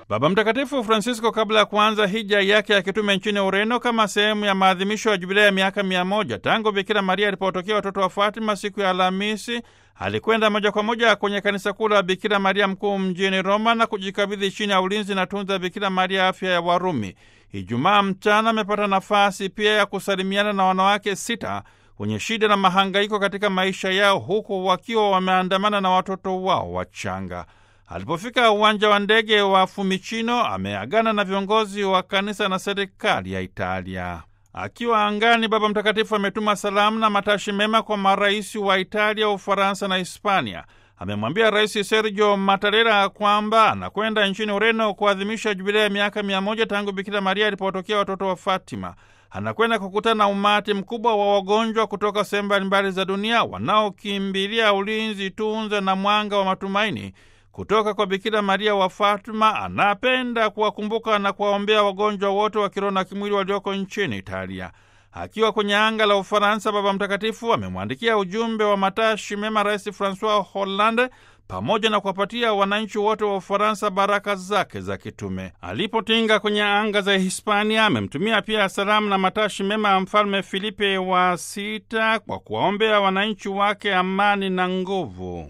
Baba Mtakatifu Francisco, kabla ya kuanza hija yake ya kitume nchini Ureno kama sehemu ya maadhimisho ya jubilei ya miaka mia moja tangu Bikira Maria alipotokea watoto wa Fatima siku ya Alhamisi, alikwenda moja kwa moja kwenye kanisa kuu la Bikira Maria mkuu mjini Roma na kujikabidhi chini ya ulinzi na tunza ya Bikira Maria afya ya Warumi. Ijumaa mchana amepata nafasi pia ya kusalimiana na wanawake sita wenye shida na mahangaiko katika maisha yao, huku wakiwa wameandamana na watoto wao wachanga. Alipofika uwanja wa ndege wa Fiumicino ameagana na viongozi wa kanisa na serikali ya Italia. Akiwa angani, Baba Mtakatifu ametuma salamu na matashi mema kwa marais wa Italia, Ufaransa na Hispania. Amemwambia Rais Sergio Mattarella kwamba anakwenda nchini Ureno kuadhimisha jubilei ya miaka mia moja tangu Bikira Maria alipotokea watoto wa Fatima. Anakwenda kukutana na umati mkubwa wa wagonjwa kutoka sehemu mbalimbali za dunia wanaokimbilia ulinzi, tunza na mwanga wa matumaini kutoka kwa Bikira Maria wa Fatima. Anapenda kuwakumbuka na kuwaombea wagonjwa wote wa kiroho na kimwili walioko nchini Italia. Akiwa kwenye anga la Ufaransa, Baba Mtakatifu amemwandikia ujumbe wa matashi mema Rais Francois Hollande pamoja na kuwapatia wananchi wote wa Ufaransa baraka zake za kitume. Alipotinga kwenye anga za Hispania, amemtumia pia salamu na matashi mema ya Mfalme Filipe wa Sita kwa kuwaombea wananchi wake amani na nguvu.